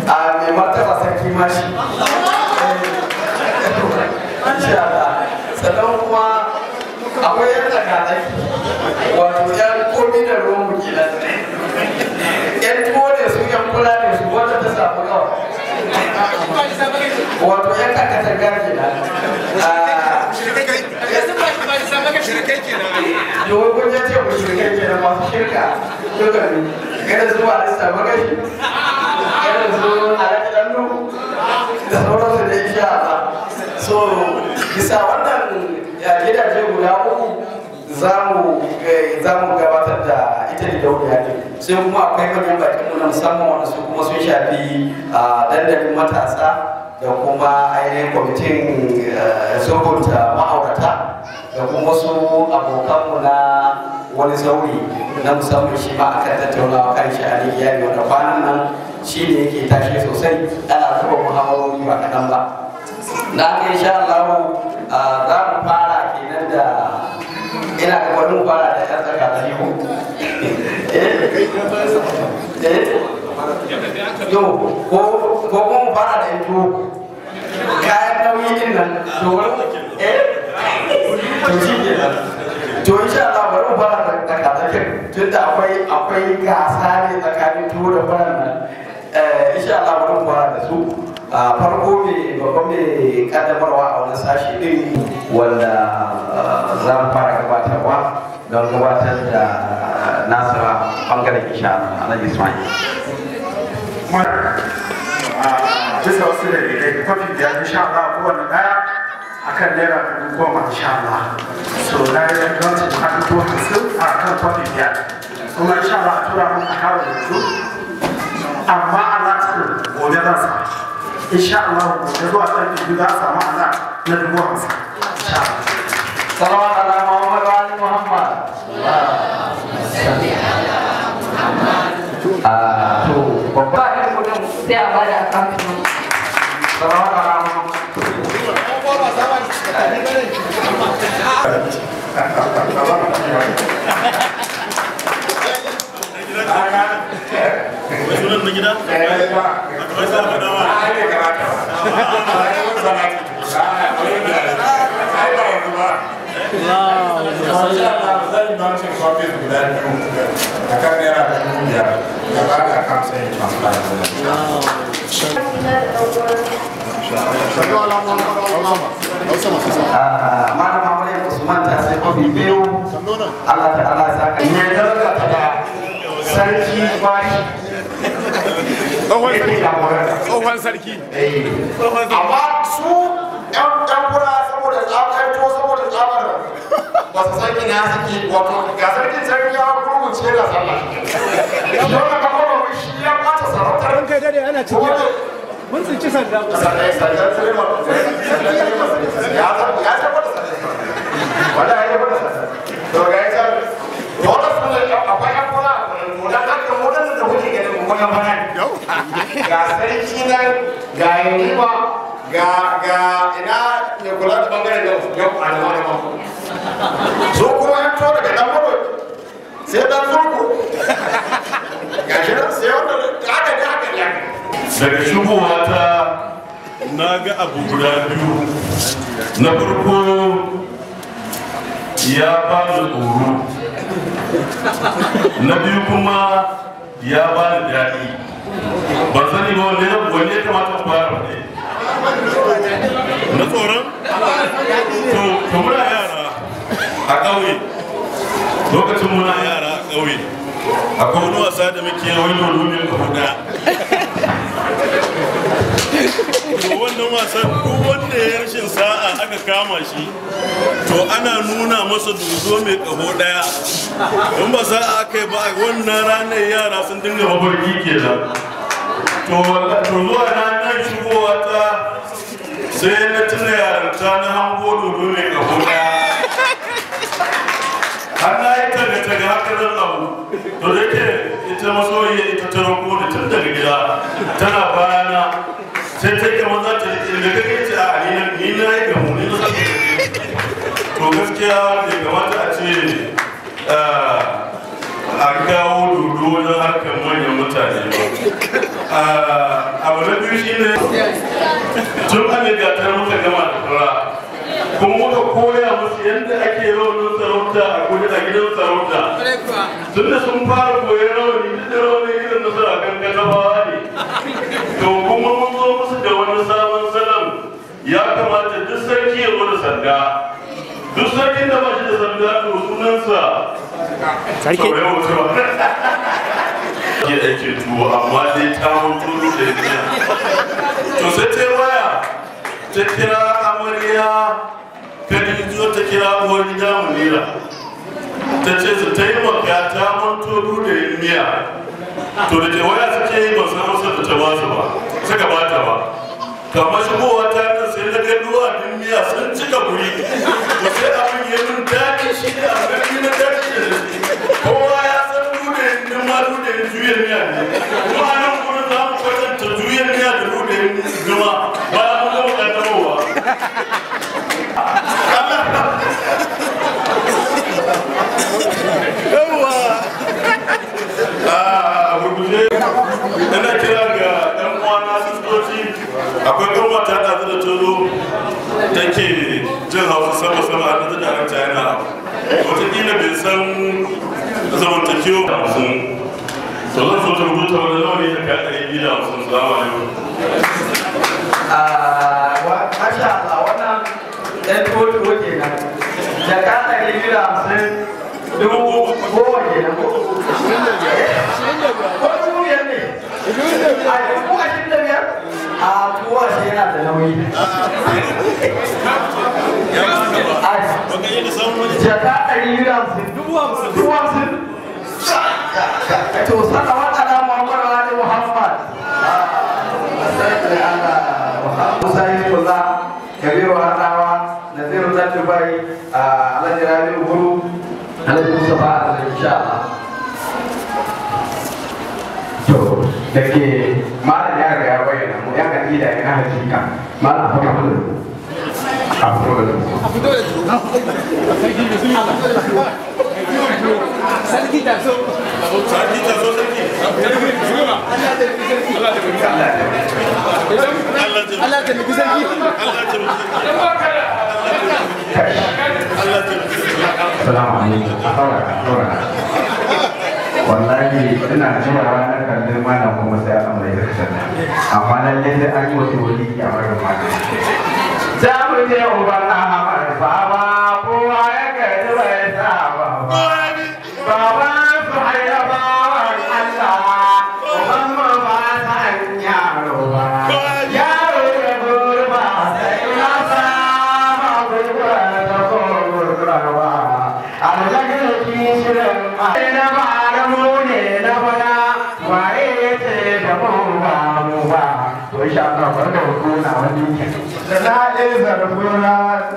a mai martaba sarki mashi insha Allah sannan kuma akwai yan tsakatsaki wato yan komi da ruwan mu kenan yan tuwo ne su yan kula ne su wanda ta samu kawai wato yan kakatar garki na yawon kun ya ce ku shirkai ke na masu shirka duka ne kada zuwa da samu gashi kada su alaƙi ɗannu da sauransu da insha Allah so bisa wannan gidaje guda uku za mu gabatar da ita da dauriya ne sai kuma akwai manyan bakin mu na musamman wanda su kuma sun shafi dandalin matasa da kuma ainihin kwamitin sulhunta ma'aurata da kuma su abokanmu na wani sauri na musamman shi ma akan tattaunawa kan shi a iyali wanda kwanan nan shi ne yake tashi sosai ana zuba muhawarori ba kaɗan ba na haka insha Allah za mu fara kenan da ina ga bari mu fara da yan tsaka da yiwu yo ko ko mu fara da yanzu kayan nauyi din nan domin eh to shi ke nan to insha Allah bari mu fara da tsakatsakin tunda akwai akwai gasa ne tsakanin tuwo da faran nan insha Allah bari mu fara da su a farko mai babban mai kaddamarwa a wani sashi din wanda za mu fara gabatarwa don gabatar da nasa bangaren insha Allah Alhaji Ismail bisa wasu da daidai kwafi biyar insha Allah kowane daya akan naira dubu goma insha Allah so na yi don su ka dubu hamsin a kan kwafi biyar kuma insha Allah a tura mun a kawo yanzu amma Allah cikin gobe zan sa insha Allah gobe zuwa ƙarfe biyu za a samu Allah na dubu hamsin insha Allah Salawat ala Muhammad wa ali Muhammad. Ah, to babba ba da kudin sai a bada akawuntin salawat ala Muhammad. sunan na gida? Akwai sa faɗawa. Ah, Malam Maulid Usman ta sai kofi biyu. Allah ta Allah ya saka. Ne daga ta da sarki bashi. Tsohon Yake sarki. jagoranta. Tsohon sarki. amma su yan yan kura saboda tsabar to saboda tsabar ba su san ina suke wato ga sarkin sarki ya gurgunce da sallah yau da kafa ba shi ya bata sarautar Ran kai dade ana cikin mun tsinci sanda. sannan sannan suleiman ya san ya san wata sannan wanda ya yi wata sannan to ga ya san dole su ne akwai yan kura to dan haka mu da da kuke ganin mu wannan bana Yau. ga sarki nan ga yanima ga ga ina ne kula da bangaren da yau a da wani mako so kuma ya to daga dan gudu sai dan zurku ga shi nan sai wanda aka da aka ya Daga shigowa ta na ga abu guda biyu. Na farko ya ba ni tsoro. Na biyu kuma ya ba ni daɗi. Ban sani ba wanne ya wanne ya kamata ku fara ne. Na tsoron? To, to muna yara a ƙauye. Lokacin muna yara a ƙauye. Akwai wani wasa da muke wani domin ka huda. to wannan wasan duk wanda ya rashin sa'a aka kama shi to ana nuna masa dozo mai kaho daya in ba sa'a aka yi ba a wannan ranar yara sun dinga mafarki kenan to to zuwa ranar shigowa ta sai na tuna yaranta na hango dodo mai kaho daya har na yi taga taga haka zan abu to da ke ita masoyiya ita ta rako da tun daga gida tana bayana sai ta yi kamar za ta rike da kake ce a ni na ni na yi gamu ni na saka to gaskiya bai kamata a ce a kawo dodo wajen harkar manyan mutane ba abu na tun an ga ta muka gama da fara kuma muka koya musu yadda ake rawanin sarauta a gudu a gidan sarauta tun da sun fara koyon rawani duk da rawani irin na sura kan gazabawa ne to kuma mun zo musu da wani sabon salon ya kamata duk sarki ya zo da sanda duk sarkin da ba shi da sanda to sunansa sarki ke ake tuwo amma dai ta mutu da ya to sai ta waya ta kira amarya kadijo ta kira uwar gida munira ta ce su taimaka ta manto da yin miya to da ke waya suke yi ba san amsar da ta ba su ba suka ba ta ba kamar shigowa ta nan sai na ga duwa din miya sun cika guri to sai abin ya min daɗi shi ne a gani na daɗi da shi kowa ya san duda yin ma duda yin juya miya ne kuma a nan gurin za mu kwatanta juya miya da duda yin juma bayan mun gama kaddarowa a gurguje ina kira ga ɗan uwana sistoci akwai goma ta ɗazu da tozo take jin hausa sama sama a ɗazu da ranta yana wataƙila bai san zamantakewa da hamsin to zan so ta rubuta wani nawa ne ta kai ɗari biyu da hamsin salamu alaikum Masha Allah wannan ɗan tuwo kenan. Jaka ɗari biyu da hamsin dubu goma kenan ko? Ko dubu biyar ne? A dubu ashirin da biyar? A dubu ashirin yana da nauyi. Jaka ɗari biyu da hamsin. Dubu hamsin. Dubu hamsin. To sanarwar ala Muhammad wa Ali Muhammad. Musa Yusufullah, Kabiru Hadawa, Naziru Zattubai, Alhaji Rabi'u Guru, Alhaji Mustapha Alhaji insha Allah. To, da ke malam ya riga ya bayyana mu ya kan ida ina hakika malam a fara da a fito da Sarki da so. sarki ta so sarki Allah ta nufi sarki. Allah ta Allah ta Salamu alaikum. A fara a fara. Wallahi ina jira ranar kallon malam kuma sai aka mai da sannan. Amma lallai sai an yi wata wani a barin malam. Za mu je uban Ahmad Baba kowa ya gaji bai saba ba. Baba su haira bawan Allah, uban mu ba san yaro ba. Yaro da gurba sai na sama gurba da gurba. Alhaji kishirin na bara mu ne na bana waye ya ce da mu ba mu ba. To insha Allah bar da hukuna wani da na ɗaya zarfuna.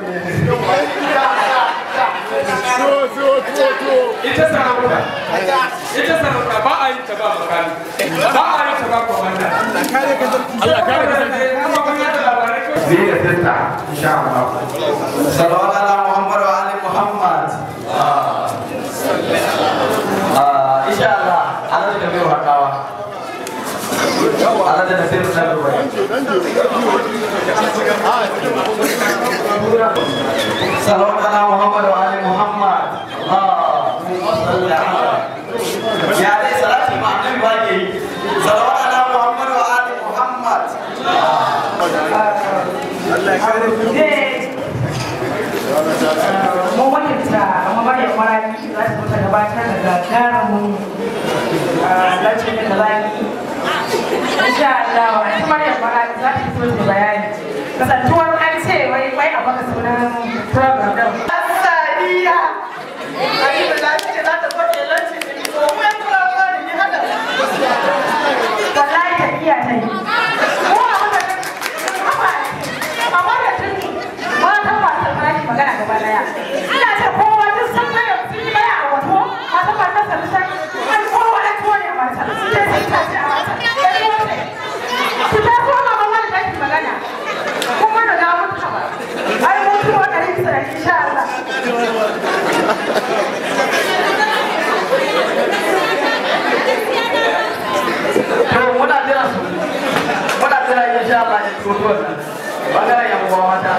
To to to to. ita sarauta ita sarauta ba a yin ta ba makami ba a yin ta ba kwamanda Allah kare ka sarki. kuma kun yada labarai ko Ni da sista insha Allah. Salawat ala Muhammad wa ali Muhammad. Ah, insha Allah Allah da mai hakawa. Allah da nasir da ruwa. Salawat ala Muhammad wa ali Muhammad. Allahumma salli ala. Ya dai salati ma annabi ba ke yi. Salawat ala Muhammad wa ali Muhammad. mu wakilta amma bari ya mara za su mutu gabatar da gagarumin lacin da zaki insha Allah a cikin Maryam mara za ta fito da bayani kasantuwar an ce wai wai a baka sunan program din Sadiya Ani da za ta za ta zo da lacin da ko mai program ne hada wallahi ta iya ta yi ko a haka amma da tun matan masu farashi magana gaba daya ina ce kowa duk sun ga yau sun yi baya a wato matan masu sarsa an kowa da tuwo ne a mata su je sun tashi a mata da tuwo ne su ta so ma mama da take magana kuma da gawo ta ba ai mun tuwo da rin sa insha Allah To muna jira su. Muna jira insha Allah ya tuwo wannan. bangaren yan uwa mata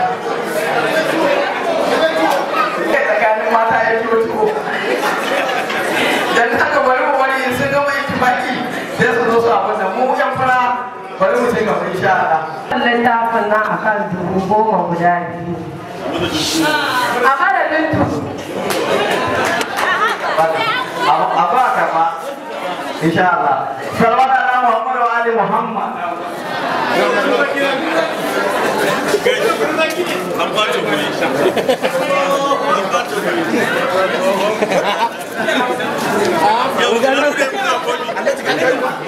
tsakanin mata ya ciwo ciwo dan haka bari mu bari in sun gama ittifaki sai su zo su abin da mu yan fara bari mu sai gaba insha Allah littafin nan akan dubu goma guda biyu a madadin dubu a ba ka ba insha Allah sallallahu alaihi Muhammad wa ali Muhammad an ɓace kuɗi an ɓace kuɗi yau da na kai muna kuɗi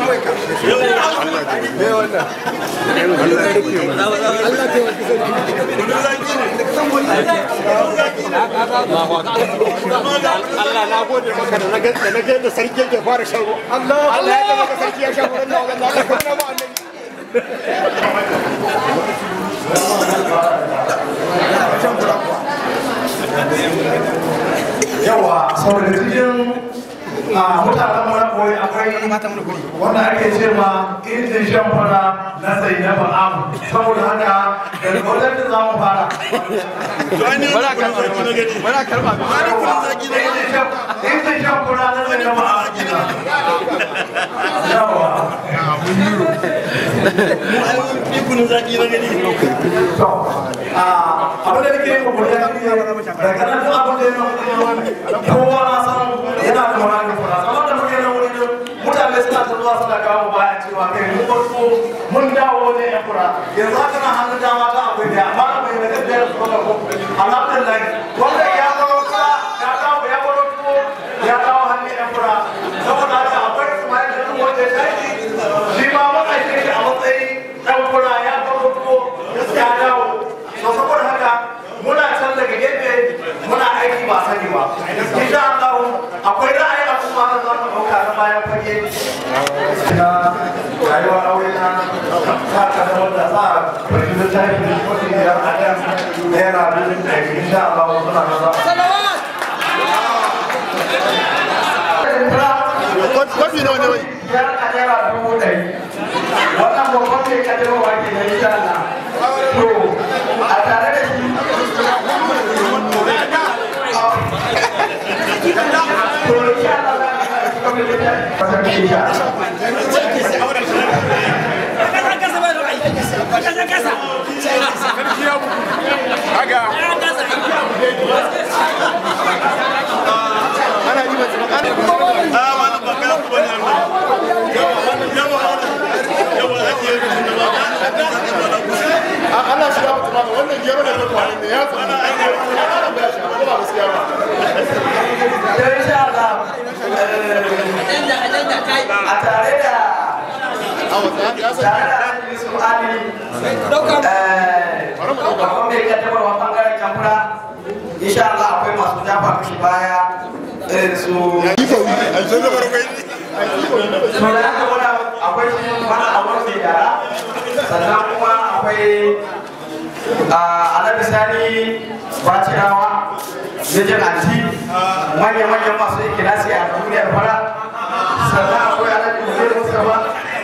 Allah na gode maka da na ga da na ga yadda sarki yake fara shan ruwa Allah Allah ya ga sarki ya shan ruwa Allah Allah Allah Allah Allah yawa saboda cikin a mutanen mara koyi akwai wanda ake ce ma injin shan fara na sai na ba'am saboda haka da wajen da za mu fara to ai ne wani kuɗin zaki na gani wani karɓa wani kuɗin zaki na gani injin shan fara na sai na ba'am yawa ni kuɗin zaki na gani to a abin da nake yin kokari ya shi daga nan duk abin da ya kowa na san yana da wani fara kamar da muke nan wurin mutane suna ta zuwa suna kawo baya cewa kai mun farko mun dawo wajen yan fura yanzu haka na hannun dama ta akwai da amma da mai daga biyar su kuma ko alhamdulillah wanda ya kawo ka ya kawo ya kawo tuwo ya kawo hannun yan fura saboda haka akwai ismail da duk wanda ya tashi shi ma matsayin shi a matsayin ɗan fura ya kawo tuwo ya dawo to saboda haka muna can daga gefe muna aiki ba sani ba insha Allah akwai ra'ayi a kuma da za mu dauka na bayan fage na rayuwa aure na sa ka da wanda za a fahimci da tafi da kudi biyar a kan naira dubu ɗari insha Allah suna da za Kwafi nawa ne wai? biyar a naira dubu ɗari wannan babban mai kadarwa ke da insha Allah to a tare da shi to insha Allah za mu yi kuma da insha Allah a wani baka ku bane nan yawa yawa yawa ake yi da ba Allah shi ya mutu ba wannan gero da mutu ne ya tsana ai ne ba gaskiya ba to insha Allah a tare da tare da Annabi su Ali babban mai kaddamarwa bangaren kamfura insha Allah akwai masu dafa mishi baya irin su to da haka muna akwai shi mana a wani yara sannan kuma akwai alabi sani bacirawa mijin anti manya-manyan masu ikilasi a duniyar fara sannan akwai alabi mudir mustapha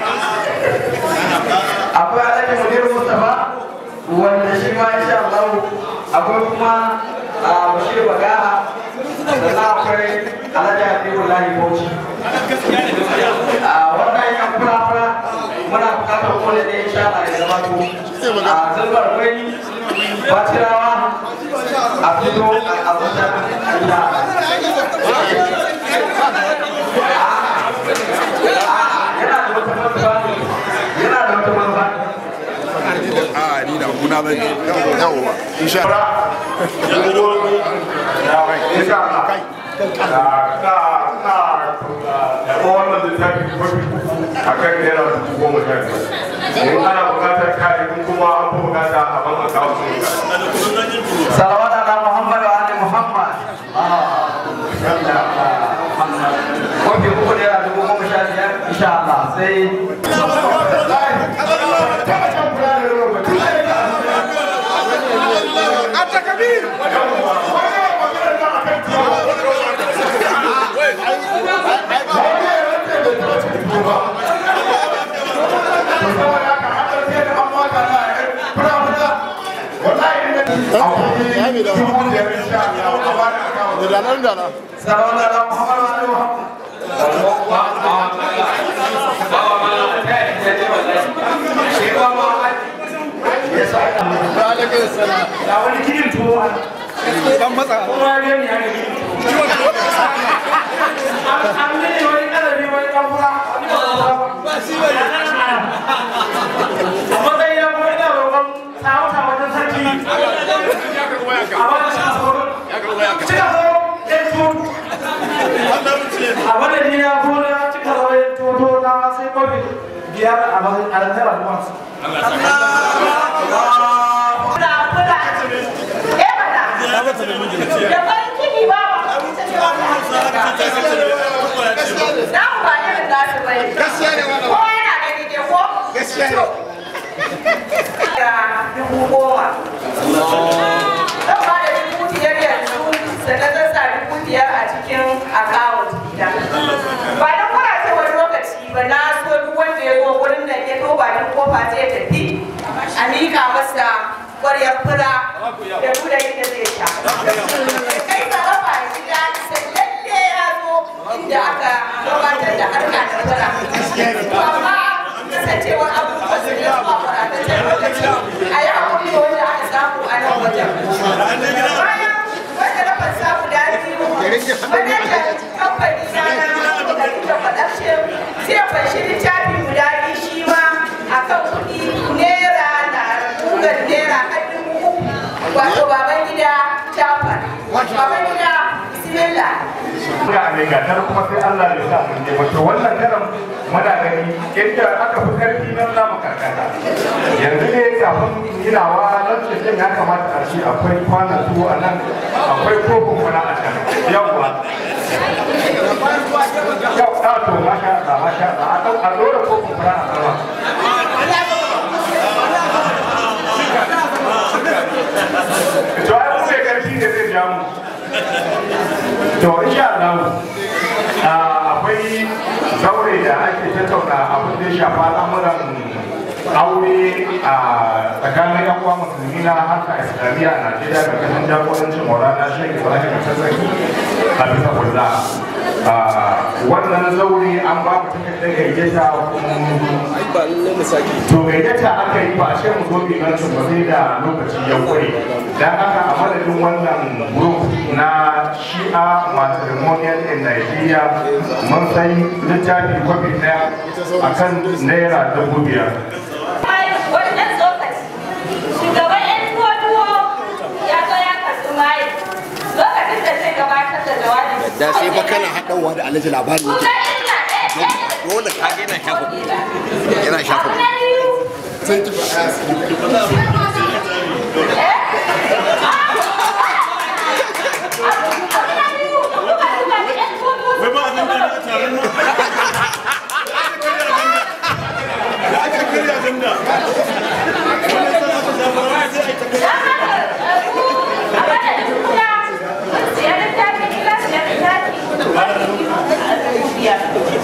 akwai alabi mudir mustapha wanda shi ma insha Allah akwai kuma bashir bagaha sannan akwai alhaji habibullahi bauchi a wannan yan fura-fura muna bukatar kone da insha Allah ya zama to a zalbar gwani batirawa a fito a abuja insha yana da wata manufa yana da wata manufa a ni da muna zan yi yawa insha Allah insha Allah da wannan littafi mafi a kan naira dubu goma sha biyar in ana buƙatar kayan kuma an fi buƙata a ban akawun sun salawat ala muhammad wa ali muhammad mafi uku da yana dubu goma sha biyar insha Allah sai Thank you. akwai dubu biyar insha Allah a bada akawun da nan da nan Sarauna da Muhammadu Ali Muhammad. alaikum salam Da wani gidan tuwo a dan matsa kowa ya gani haka gidan tuwo. An ne wani kalabi wani ɗan fura. ba shi ba ne A matsayin ya kuma ina roƙon sarauta wajen sarki. A bada shi a sauran. Cika zo ɗan tuwo. A madadin ya gona cika zo ɗan tuwo na sai kofi biyar a matsayin alantara kuma. Da farin ciki ba za mu ba irin nasu bai. gaskiya ne wannan Kowa yana gani ke ko? gaskiya ne Da dubu goma. Zan ba da dubu biyar yanzu sannan zan sa dubu biyar a cikin akawun gida. Ba don kuna ce wani lokaci ba na so duk wanda ya zo wurin nan ya to ba duk kofa zai tafi a miƙa masa ƙwaryar fura da nuna yadda zai sha. Kai sarrafa a gida sai lalle ya zo inda aka gabatar da harka da fura. To amma kasancewar abubuwan su ne zuwa farataccen lokaci a yi hakuri da wanda aka samu a nan wajen. Bayan wanda na fasa guda biyu, manajan kamfani na na da rike production zai fashi littafi guda biyu shi ma a kan kuɗi naira da kugan naira har dubu uku. Wato baban gida Jafar. Baban gida Bismillah. ga ne ga tar kuma sai Allah ya sa mun je wato wannan karam muna gani inda aka fi karfi nan za mu karkata yanzu ne kafin ginawa nan cikin ya kamata a ce akwai kwanan tuwo a nan akwai kofin kuna a can yawwa yau ta to masha Allah masha Allah a ɗau- a dora kofin kuna a sama to ai mu mai karfi ne zai ja mu to insha Allah ah, akwai zaure da ake tattauna abin da ya shafa al'amuran aure a tsakanin yan uwa musulmi na harka islamiyya a Najeriya da kasan jagorancin Maulana Sheikh Ibrahim Tazzaki a bisa kulla wannan zaure an ba mu takardar gayyata to gayyata aka yi ba a ce mu zo bimancin ba sai da lokaci ya kure dan haka a madadin wannan group na shi'a matrimonial in Nigeria mun sai littafi kwafi daya akan naira dubu biyar wannan tsokaci shugaban yan tuwo ya zo ya karɓi maye lokacin da zai gabatar da jawabi da sai fa kana haɗawa da alhaji labari yake Kuka ina ɗaya ɗaya dole ka ga yana shafa yana shafa Abu na biyu sai ki faɗa abu na biyu kuka duba da yan tuwo wai ba abin da ne a taron nan da aka karya agenda wani sana ta shafa wani sai a yi ta don haka ku a madadin kuna mun siya littafi kila siya littafi dubu biyar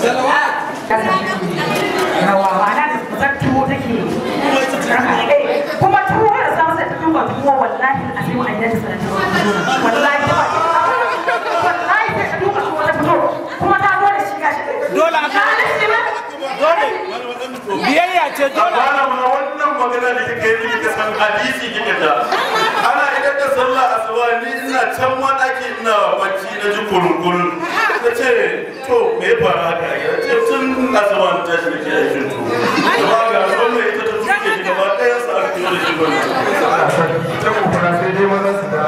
rawa ma'ana da kusan tuwo take kuma tuwo da samu sai ta tuwo tuwo wallahi a sai an yadda sanar tuwo wallahi ta ba wallahi sai ta tuwo tuwo ta fito kuma ta zo da shi gashi Dole a ka da shi ba dole biyayya ce dole malama wannan magana da kika yi kika san hadisi kika ta ana idan da sallah asuba ni ina can ma daki ina bacci na ji kurun ta ce to me ya faru haka ya ce tun asuba na tashi da ke aikin to amma ga wannan ita ta tuke shi gaba ɗayan sa aka yi da shi ba ta kokura sai dai maza su da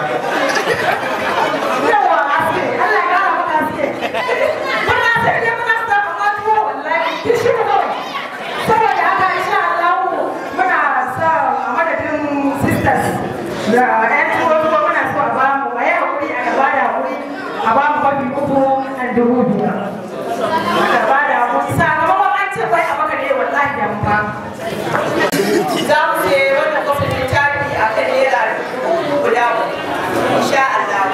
yawa aske Allah ya kara maka aske muna sai dai muna sa maka tuwo wallahi ki shi ne kawai saboda haka insha Allah muna sa a madadin sisters da ƴan tuwo tuwo muna so a ba mu a yi hakuri a gaba da hakuri a ba mu kwafi uku a dubu biyar a gaba da hakuri sakamakon an ce bai a maka ne wallahi da mu ba za mu je wannan kofin littafi a kan naira dubu guda uku insha Allah.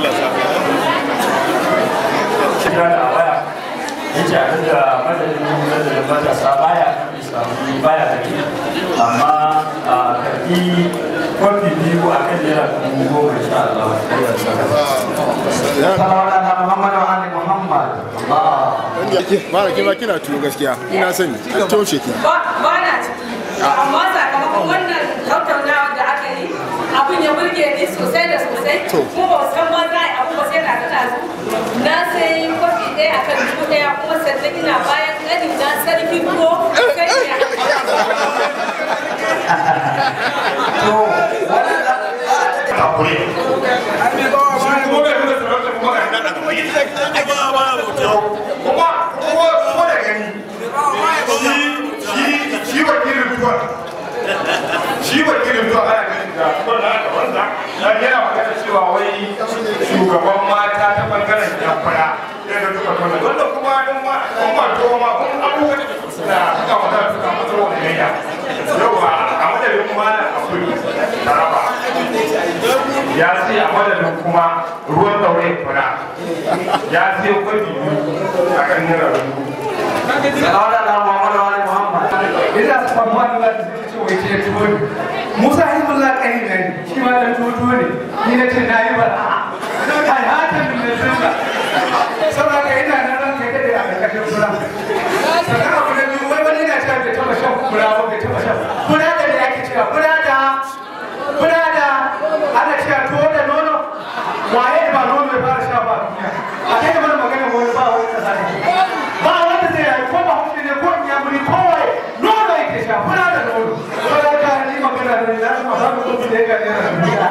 kira da waya yace abin da madadin madadin matasa baya samu baya gari amma a karbi kwafi biyu a kan naira dubu goma insha Allah salawat ala muhammad wa ali muhammad Allah Mara kima kina tuwo gaskiya ina sani an toshe ki. ba ba na ciki amma sakamakon wannan tattaunawa da aka yi abin ya burge ni sosai da sosai kuma ba san ba za a yi abu ba sai na tana su na sai kwafi ɗaya akan dubu ɗaya kuma sannan ina bayan ƙani na sarki ko sai ya to wannan hakuri kuma kuma kuma da gani shi shi wakilin tuwa shi wakilin tuwa ana ganin da wannan da wanda dan yana magana cewa wai shugaban mata ta bangaren jamfara yana da tuka tona wanda kuma dan ma kuma to ma kun abubuwan da suka wada suka mutu wani gayya yawa a madadin malam akwai taraba ya ce a madadin kuma ruwan daure fura ya ce kwabi a kan naira dubu salawat ala muhammad wa ali muhammad ina tsammanin za ta ce wai ce tuwo ne musa hizbullah kai ne shi ma da tuwo ne ni na ce na yi ba kai hatan da zunga saboda ka ina nan ran kai da a karkashin fura sannan abu na biyu wai wani na cewa bai taba shan fura ba bai taba shan fura da ne ake cewa fura da fura da ana cewa tuwo da nono waye ba nono ya fara sha ba duniya a kai da mana magana wani ba wani kasa ne ba wanda zai rayu ko ba hausa ne ko in ya muri ko waye nono yake sha fura da nono ko da ka ni magana da ya kuma ba mu zo da ya ga ne duniya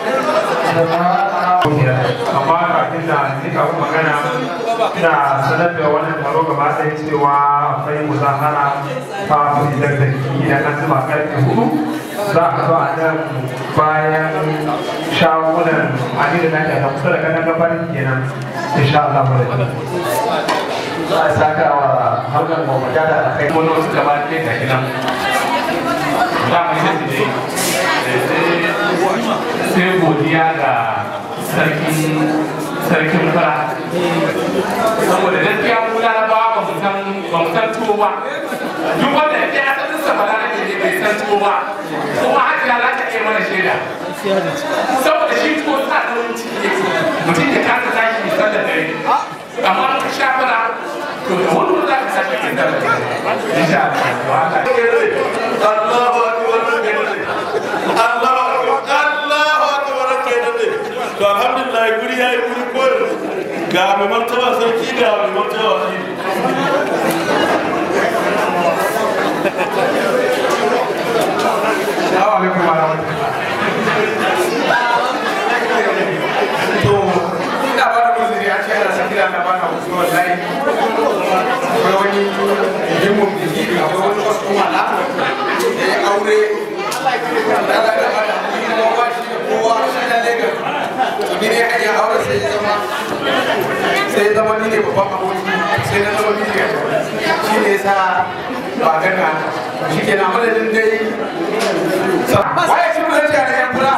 amma kafin da ni kawo magana ina sanar da wannan taro gaba ɗaya cewa akwai muzahara ta fitar da ki idan an zuba karfe hudu za a zo a nan bayan shagunan amina na ta kusa da kanan gabanin kenan insha Allah mu da za a saka wa harkar mawata da alkai wani wasu gaba ɗaya ga gidan za mu yi da sai godiya ga sarkin sarkin fara saboda gaskiya mu larabawa ba mu san ba mu san tuwo ba duk wanda ya ya san sa fara ne ne bai san tuwo ba kuma haka ya za ta iya mana shaida saboda shi tuwo sa da wani ciki yake mutum ya kasa tashi ya san da dare amma in ka sha fara to da wani za ka tashi ka san da dare insha Allah Allahu akbar Allahu akbar Allahu akbar kenan ne to alhamdulillah guri yayi guri ko ga mai martaba sarki ga mai martaba waziri Assalamu alaikum warahmatullahi to ina ba da uzuri a ce ana sakira na ba na wasu wallahi akwai wani himun biki akwai wani kwastoma na da ya aure da ga da ba da kuma ba shi da kowa shi da Lagos to ni ne hanyar aure sai ya zama sai ya zama ni ne babban aboki sai na zama miji shi ne sa ba gana shi ke na madadin dai waye shi mun da yan fura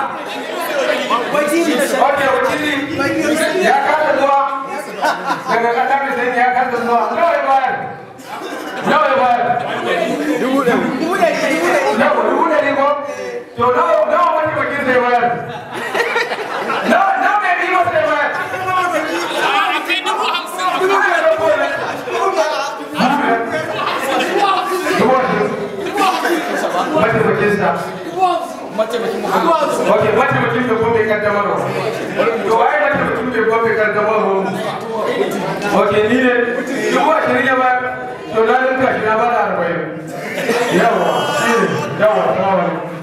Oke, wakili ya kada zuwa daga kasa mai sai ya kada zuwa nawa ya bayar nawa ya bayar dubu ɗari dubu ɗari dubu ɗari ko to nawa nawa wani wakili zai bayar nawa nawa mai bi masa zai bayar dubu biyar ko ne dubu ashirin mataimakin sa Ok, mataimakin da gobe kaddamarwa. To, ai mataimakin da gobe kaddamarwa. Ok, ni ne, dubu ashirin ya bayar, to na rinka shi na bada arba'in. Yawa, shi ne, yawa, salamu alaikum.